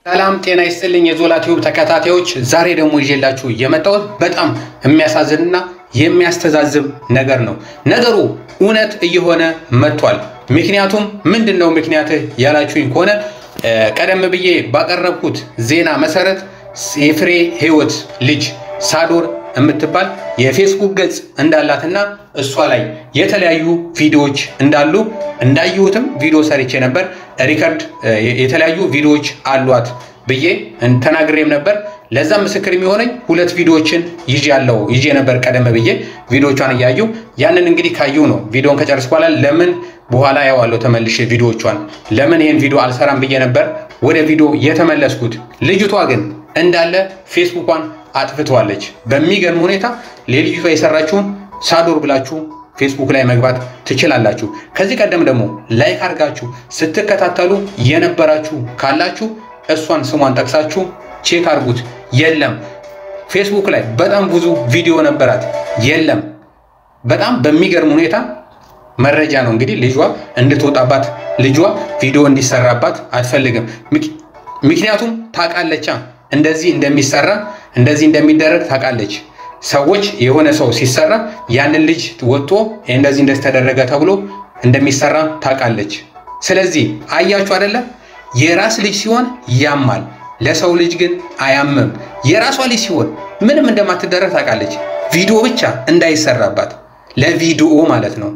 ሰላም ጤና ይስጥልኝ የዞላ ቲዩብ ተከታታዮች፣ ዛሬ ደግሞ ይዤላችሁ የመጣሁት በጣም የሚያሳዝንና የሚያስተዛዝብ ነገር ነው። ነገሩ እውነት እየሆነ መጥቷል። ምክንያቱም ምንድን ነው ምክንያትህ ያላችሁኝ ከሆነ ቀደም ብዬ ባቀረብኩት ዜና መሰረት የፍሬ ህይወት ልጅ ሳዶር የምትባል የፌስቡክ ገጽ እንዳላትና እሷ ላይ የተለያዩ ቪዲዮዎች እንዳሉ እንዳየሁትም ቪዲዮ ሰርቼ ነበር። ሪከርድ የተለያዩ ቪዲዮዎች አሏት ብዬ ተናግሬም ነበር። ለዛም ምስክር የሚሆነኝ ሁለት ቪዲዮዎችን ይዤ ያለው ይዤ ነበር ቀደም ብዬ ቪዲዮቿን እያዩ ያንን እንግዲህ ካየሁ ነው ቪዲዮን ከጨረስኩ በኋላ ለምን በኋላ ያዋለው ተመልሼ ቪዲዮቿን ለምን ይህን ቪዲዮ አልሰራም ብዬ ነበር ወደ ቪዲዮ የተመለስኩት። ልጅቷ ግን እንዳለ ፌስቡኳን አጥፍተዋለች። በሚገርም ሁኔታ ለልጅቷ የሰራችውን ሳዶር ብላችሁ ፌስቡክ ላይ መግባት ትችላላችሁ። ከዚህ ቀደም ደግሞ ላይክ አድርጋችሁ ስትከታተሉ የነበራችሁ ካላችሁ እሷን ስሟን ጠቅሳችሁ ቼክ አድርጉት። የለም ፌስቡክ ላይ በጣም ብዙ ቪዲዮ ነበራት። የለም በጣም በሚገርም ሁኔታ መረጃ ነው እንግዲህ ልጇ እንድትወጣባት ልጇ ቪዲዮ እንዲሰራባት አትፈልግም። ምክንያቱም ታውቃለቻ እንደዚህ እንደሚሰራ እንደዚህ እንደሚደረግ ታውቃለች። ሰዎች የሆነ ሰው ሲሰራ ያንን ልጅ ወጥቶ እንደዚህ እንደተደረገ ተብሎ እንደሚሰራ ታውቃለች። ስለዚህ አያችሁ አይደለም የራስ ልጅ ሲሆን ያማል፣ ለሰው ልጅ ግን አያምም። የራሷ ልጅ ሲሆን ምንም እንደማትደረግ ታውቃለች። ቪዲዮ ብቻ እንዳይሰራባት ለቪዲዮ ማለት ነው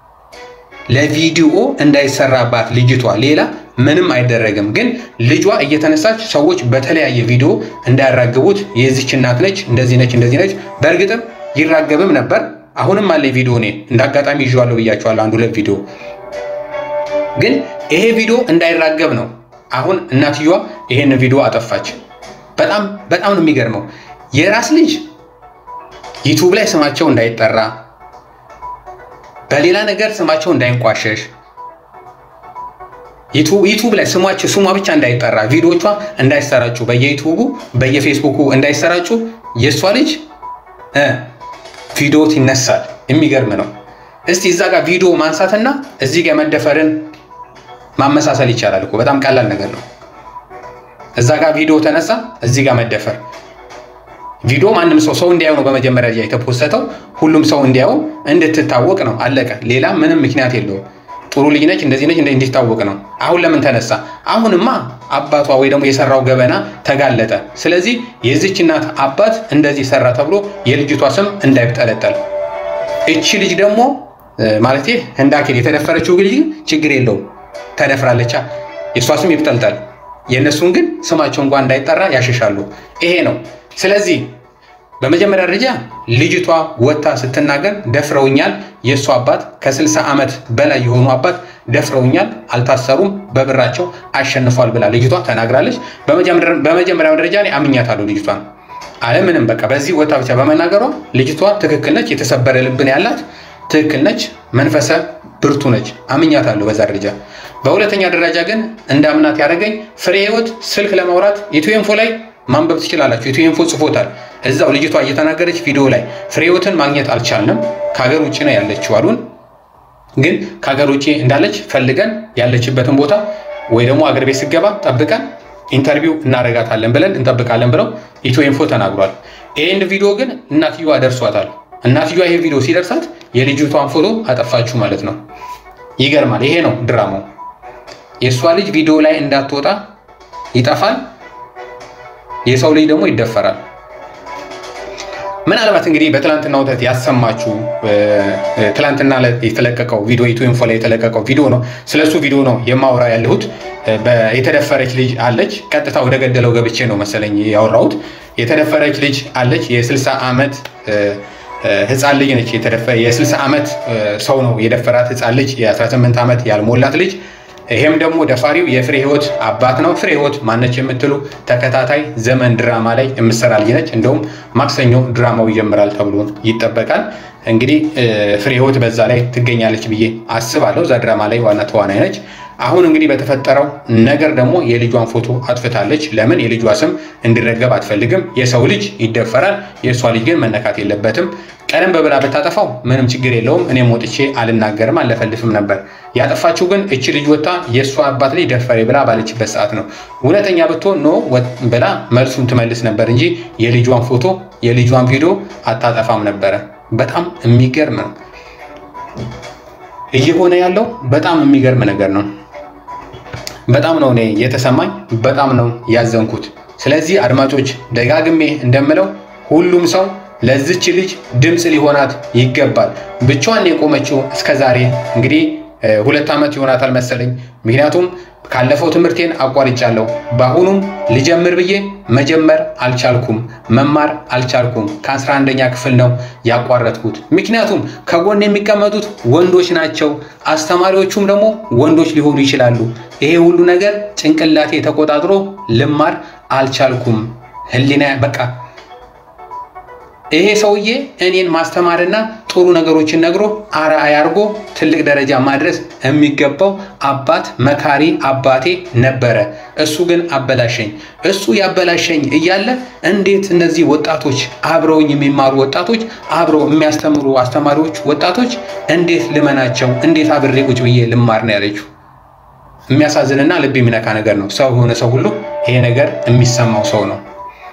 ለቪዲዮ እንዳይሰራባት ልጅቷ ሌላ ምንም አይደረግም። ግን ልጇ እየተነሳች ሰዎች በተለያየ ቪዲዮ እንዳያራግቡት የዚች እናት ነች፣ እንደዚህ ነች፣ እንደዚህ ነች። በእርግጥም ይራገብም ነበር። አሁንም አለ ቪዲዮ እኔ እንደ አጋጣሚ ይዤዋለሁ ብያቸዋለሁ፣ አንድ ሁለት ቪዲዮ። ግን ይሄ ቪዲዮ እንዳይራገብ ነው አሁን እናትየዋ ይሄን ቪዲዮ አጠፋች። በጣም በጣም ነው የሚገርመው። የራስ ልጅ ዩቱብ ላይ ስማቸው እንዳይጠራ በሌላ ነገር ስማቸው እንዳይንቋሸሽ ዩቱብ ላይ ስሟቸው ስሟ ብቻ እንዳይጠራ ቪዲዮቿ እንዳይሰራጩ በየዩቱቡ በየፌስቡኩ እንዳይሰራጩ የእሷ ልጅ ቪዲዮ ይነሳል። የሚገርም ነው። እስቲ እዛ ጋር ቪዲዮ ማንሳትና እዚህ ጋር መደፈርን ማመሳሰል ይቻላል እኮ በጣም ቀላል ነገር ነው። እዛ ጋር ቪዲዮ ተነሳ፣ እዚህ ጋር መደፈር ቪዲዮ ማንም ሰው ሰው እንዲያየው ነው በመጀመሪያ ላይ የተፖሰተው። ሁሉም ሰው እንዲያየው እንድትታወቅ ነው። አለቀ። ሌላ ምንም ምክንያት የለውም። ጥሩ ልጅ ነች፣ እንደዚህ ነች፣ እንዲታወቅ ነው። አሁን ለምን ተነሳ? አሁንማ አባቷ ወይ ደግሞ የሰራው ገበና ተጋለጠ። ስለዚህ የዚች እናት አባት እንደዚህ ሰራ ተብሎ የልጅቷ ስም እንዳይጠለጠል፣ እቺ ልጅ ደግሞ ማለት ህንዳኬል የተደፈረችው ልጅ ችግር የለውም ተደፍራለቻ፣ የእሷ ስም ይጠልጠል። የእነሱን ግን ስማቸው እንኳን እንዳይጠራ ያሸሻሉ። ይሄ ነው። ስለዚህ በመጀመሪያ ደረጃ ልጅቷ ወጥታ ስትናገር ደፍረውኛል፣ የእሱ አባት ከ60 ዓመት በላይ የሆኑ አባት ደፍረውኛል፣ አልታሰሩም፣ በብራቸው አሸንፏል ብላ ልጅቷ ተናግራለች። በመጀመሪያ ደረጃ እኔ አምኛታለሁ ልጅቷን አለምንም በቃ በዚህ ወጥታ ብቻ በመናገሯ ልጅቷ ትክክል ነች፣ የተሰበረ ልብን ያላት ትክክል ነች፣ መንፈሰ ብርቱ ነች። አምኛታለሁ በዛ ደረጃ። በሁለተኛ ደረጃ ግን እንዳምናት ያደረገኝ ፍሬ ህይወት ስልክ ለማውራት ኢትዮኢንፎ ላይ ማንበብ ትችላላችሁ። ኢትዮኢንፎ ጽፎታል እዛው ልጅቷ እየተናገረች ቪዲዮ ላይ ፍሬ ህይወትን ማግኘት አልቻልንም፣ ከሀገር ውጭ ነው ያለችው አሉን። ግን ከሀገር ውጭ እንዳለች ፈልገን ያለችበትን ቦታ ወይ ደግሞ አገር ቤት ስገባ ጠብቀን ኢንተርቪው እናደርጋታለን ብለን እንጠብቃለን ብለው ኢትዮኢንፎ ተናግሯል። ይህን ቪዲዮ ግን እናትየዋ ደርሷታል። እናትየዋ ይሄ ቪዲዮ ሲደርሳት የልጅቷን ፎቶ አጠፋችሁ ማለት ነው። ይገርማል። ይሄ ነው ድራማው። የእሷ ልጅ ቪዲዮ ላይ እንዳትወጣ ይጠፋል። የሰው ልጅ ደግሞ ይደፈራል። ምናልባት እንግዲህ በትላንትና ወተት ያሰማችሁ ትላንትና የተለቀቀው ቪዲዮ ኢትዮኢንፎ ላይ የተለቀቀው ቪዲዮ ነው። ስለሱ ቪዲዮ ነው የማወራ ያለሁት። የተደፈረች ልጅ አለች። ቀጥታ ወደ ገደለው ገብቼ ነው መሰለኝ ያወራሁት። የተደፈረች ልጅ አለች። የ60 ዓመት ህፃን ልጅ ነች። የ60 ዓመት ሰው ነው የደፈራት ህፃን ልጅ፣ የ18 ዓመት ያልሞላት ልጅ ይሄም ደግሞ ደፋሪው የፍሬ ህይወት አባት ነው። ፍሬ ህይወት ማነች የምትሉ ተከታታይ ዘመን ድራማ ላይ የምትሰራ ልጅ ነች። እንደውም ማክሰኞ ድራማው ይጀምራል ተብሎ ይጠበቃል። እንግዲህ ፍሬ ህይወት በዛ ላይ ትገኛለች ብዬ አስባለሁ። እዛ ድራማ ላይ ዋና ተዋናይ ነች። አሁን እንግዲህ በተፈጠረው ነገር ደግሞ የልጇን ፎቶ አጥፍታለች። ለምን የልጇ ስም እንዲረገብ አትፈልግም። የሰው ልጅ ይደፈራል፣ የእሷ ልጅ ግን መነካት የለበትም። ቀደም በብላ ብታጠፋው ምንም ችግር የለውም። እኔም ወጥቼ አልናገርም አልለፈልፍም ነበር። ያጠፋችው ግን እች ልጅ ወጣ የእሷ አባት ልጅ ደፈሬ ብላ ባለችበት ሰዓት ነው። እውነተኛ ብትሆን ኖ ብላ መልሱን ትመልስ ነበር እንጂ የልጇን ፎቶ የልጇን ቪዲዮ አታጠፋም ነበረ። በጣም የሚገርም ነው እየሆነ ያለው በጣም የሚገርም ነገር ነው። በጣም ነው እኔ የተሰማኝ፣ በጣም ነው ያዘንኩት። ስለዚህ አድማጮች ደጋግሜ እንደምለው ሁሉም ሰው ለዚች ልጅ ድምፅ ሊሆናት ይገባል። ብቻዋን የቆመችው እስከዛሬ እንግዲህ ሁለት ዓመት ይሆናታል መሰለኝ። ምክንያቱም ካለፈው ትምህርቴን አቋርጫለሁ። በአሁኑም ልጀምር ብዬ መጀመር አልቻልኩም፣ መማር አልቻልኩም። ከአስራ አንደኛ ክፍል ነው ያቋረጥኩት። ምክንያቱም ከጎን የሚቀመጡት ወንዶች ናቸው፣ አስተማሪዎቹም ደግሞ ወንዶች ሊሆኑ ይችላሉ። ይሄ ሁሉ ነገር ጭንቅላቴ ተቆጣጥሮ ልማር አልቻልኩም። ህሊና በቃ ይሄ ሰውዬ እኔን ማስተማርና ጥሩ ነገሮችን ነግሮ አርአያ አድርጎ ትልቅ ደረጃ ማድረስ የሚገባው አባት መካሪ አባቴ ነበረ። እሱ ግን አበላሸኝ። እሱ ያበላሸኝ እያለ እንዴት እነዚህ ወጣቶች አብረውኝ የሚማሩ ወጣቶች አብረው የሚያስተምሩ አስተማሪዎች ወጣቶች እንዴት ልመናቸው? እንዴት አብሬ ቁጭ ብዬ ልማር ነው ያለችው። የሚያሳዝንና ልብ የሚነካ ነገር ነው። ሰው የሆነ ሰው ሁሉ ይሄ ነገር የሚሰማው ሰው ነው።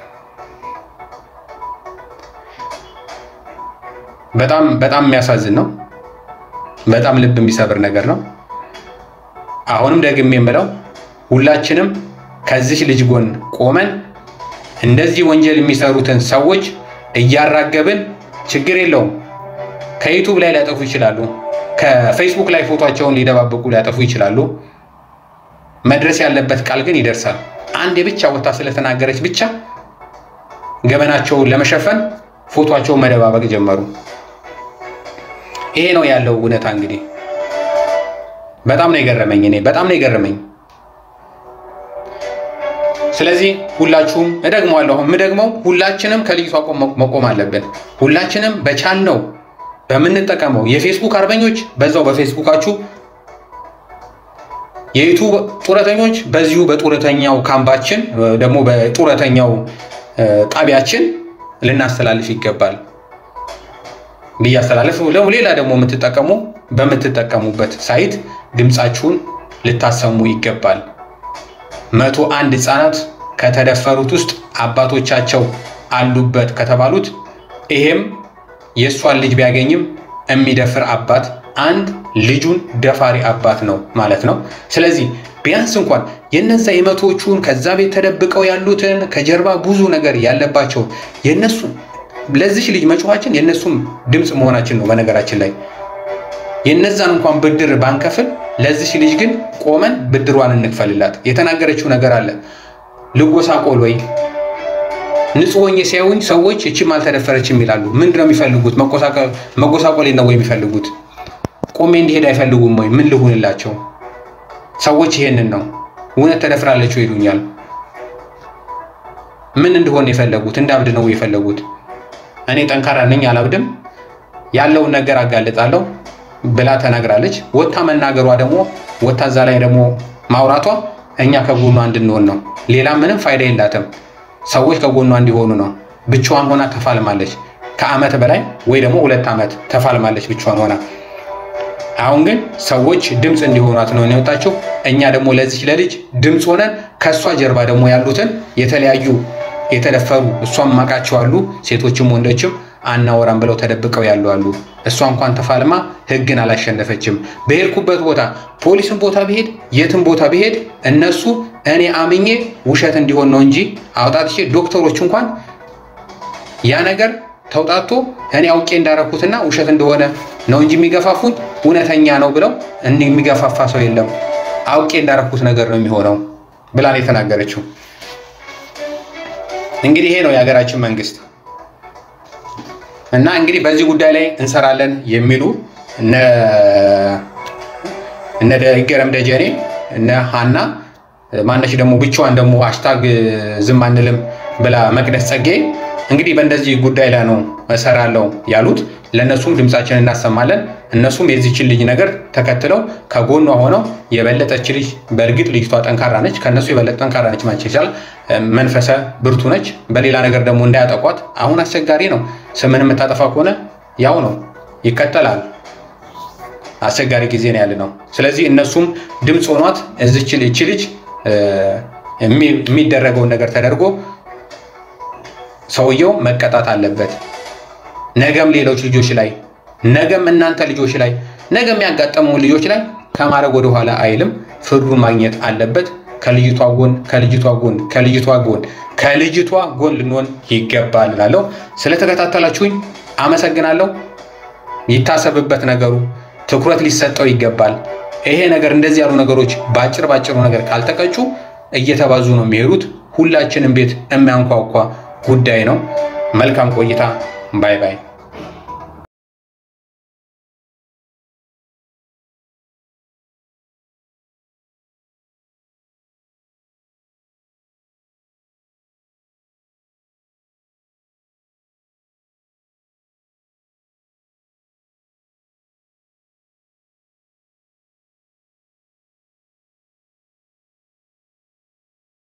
በጣም በጣም የሚያሳዝን ነው። በጣም ልብ የሚሰብር ነገር ነው። አሁንም ደግሜ የምለው ሁላችንም ከዚህ ልጅ ጎን ቆመን እንደዚህ ወንጀል የሚሰሩትን ሰዎች እያራገብን ችግር የለውም። ከዩቱብ ላይ ሊያጠፉ ይችላሉ። ከፌስቡክ ላይ ፎቶቸውን ሊደባበቁ ሊያጠፉ ይችላሉ። መድረስ ያለበት ቃል ግን ይደርሳል። አንድ ብቻ ወታ ስለተናገረች ብቻ ገበናቸውን ለመሸፈን ፎቶቸውን መደባበቅ ጀመሩ። ይሄ ነው ያለው እውነታ። እንግዲህ በጣም ነው የገረመኝ፣ እኔ በጣም ነው የገረመኝ። ስለዚህ ሁላችሁም እደግመዋለሁ፣ የምደግመው ሁላችንም ከልጅቷ መቆም አለብን። ሁላችንም በቻልነው በምንጠቀመው የፌስቡክ አርበኞች በዛው በፌስቡካችሁ የዩቱብ ጡረተኞች በዚሁ በጡረተኛው ካምባችን ደግሞ በጡረተኛው ጣቢያችን ልናስተላልፍ ይገባል ብዬ አስተላለፍ። ሌላ ደግሞ የምትጠቀሙ በምትጠቀሙበት ሳይት ድምፃችሁን ልታሰሙ ይገባል። መቶ አንድ ህፃናት ከተደፈሩት ውስጥ አባቶቻቸው አሉበት ከተባሉት ይሄም የእሷን ልጅ ቢያገኝም የሚደፍር አባት አንድ ልጁን ደፋሪ አባት ነው ማለት ነው። ስለዚህ ቢያንስ እንኳን የነዛ የመቶዎቹን ከዛ ቤት ተደብቀው ያሉትን ከጀርባ ብዙ ነገር ያለባቸው የነሱ ለዚች ልጅ መጮኋችን የእነሱም ድምፅ መሆናችን ነው። በነገራችን ላይ የነዛን እንኳን ብድር ባንከፍል ለዚች ልጅ ግን ቆመን ብድሯን እንክፈልላት። የተናገረችው ነገር አለ። ልጎሳቆል ወይ ንጹህ ሆኜ ሲያዩኝ ሰዎች እችም አልተደፈረችም ይላሉ። ምንድን ነው የሚፈልጉት? መጎሳቆሌ ነው ወይ የሚፈልጉት? ቆሜ እንዲሄድ አይፈልጉም ወይ? ምን ልሁንላቸው? ሰዎች ይሄንን ነው እውነት ተደፍራለችው ይሉኛል። ምን እንደሆነ የፈለጉት? እንዳብድ ነው የፈለጉት? እኔ ጠንካራ ነኝ አላብድም፣ ያለውን ነገር አጋልጣለሁ ብላ ተናግራለች። ወታ መናገሯ ደግሞ ወታ እዛ ላይ ደግሞ ማውራቷ እኛ ከጎኗ እንድንሆን ነው። ሌላ ምንም ፋይዳ የላትም። ሰዎች ከጎኗ እንዲሆኑ ነው። ብቻዋን ሆና ተፋልማለች። ከአመት በላይ ወይ ደግሞ ሁለት ዓመት ተፋልማለች ብቻዋን ሆና። አሁን ግን ሰዎች ድምፅ እንዲሆኗት ነው የወጣችው። እኛ ደግሞ ለዚች ለልጅ ድምፅ ሆነን ከእሷ ጀርባ ደግሞ ያሉትን የተለያዩ የተደፈሩ እሷም ማቃቸው አሉ፣ ሴቶችም ወንዶችም አናወራም ብለው ተደብቀው ያሉ አሉ። እሷ እንኳን ተፋልማ ህግን አላሸነፈችም። በሄድኩበት ቦታ ፖሊስን ቦታ ብሄድ የትም ቦታ ብሄድ እነሱ እኔ አምኜ ውሸት እንዲሆን ነው እንጂ አውጣትቼ ዶክተሮች እንኳን ያ ነገር ተውጣቶ እኔ አውቄ እንዳረኩትና ውሸት እንደሆነ ነው እንጂ የሚገፋፉኝ እውነተኛ ነው ብለው የሚገፋፋ ሰው የለም። አውቄ እንዳረኩት ነገር ነው የሚሆነው ብላ ነው የተናገረችው። እንግዲህ ይሄ ነው የሀገራችን መንግስት እና እንግዲህ በዚህ ጉዳይ ላይ እንሰራለን የሚሉ እነ ይገረም ደጀኔ እነ ሀና ማነች ደግሞ ብቻዋን ደግሞ ሃሽታግ ዝም አንልም ብላ መቅደስ ጸጌ እንግዲህ በእንደዚህ ጉዳይ ላይ ነው እሰራለሁ ያሉት። ለእነሱም ድምፃችን እናሰማለን። እነሱም የዚችን ልጅ ነገር ተከትለው ከጎኗ ሆነው የበለጠች ልጅ በእርግጥ ልጅቷ ጠንካራ ነች፣ ከእነሱ የበለጠ ጠንካራ ነች ማለት ይቻላል። መንፈሰ ብርቱ ነች። በሌላ ነገር ደግሞ እንዳያጠቋት አሁን አስቸጋሪ ነው። ስምን የምታጠፋ ከሆነ ያው ነው ይከተላል። አስቸጋሪ ጊዜ ነው ያለ ነው። ስለዚህ እነሱም ድምፅ ሆኗት እዚች እቺ ልጅ የሚደረገውን ነገር ተደርጎ ሰውየው መቀጣት አለበት። ነገም ሌሎች ልጆች ላይ ነገም እናንተ ልጆች ላይ ነገም ያጋጠመው ልጆች ላይ ከማድረግ ወደኋላ አይልም። ፍርዱን ማግኘት አለበት። ከልጅቷ ጎን ከልጅቷ ጎን ከልጅቷ ጎን ከልጅቷ ጎን ልንሆን ይገባል እላለሁ። ስለተከታተላችሁኝ አመሰግናለሁ። ይታሰብበት ነገሩ ትኩረት ሊሰጠው ይገባል። ይሄ ነገር እንደዚህ ያሉ ነገሮች በአጭር ባጭሩ ነገር ካልተቀጩ እየተባዙ ነው የሚሄዱት። ሁላችንም ቤት የሚያንኳኳ ጉዳይ ነው። መልካም ቆይታ። ባይ ባይ።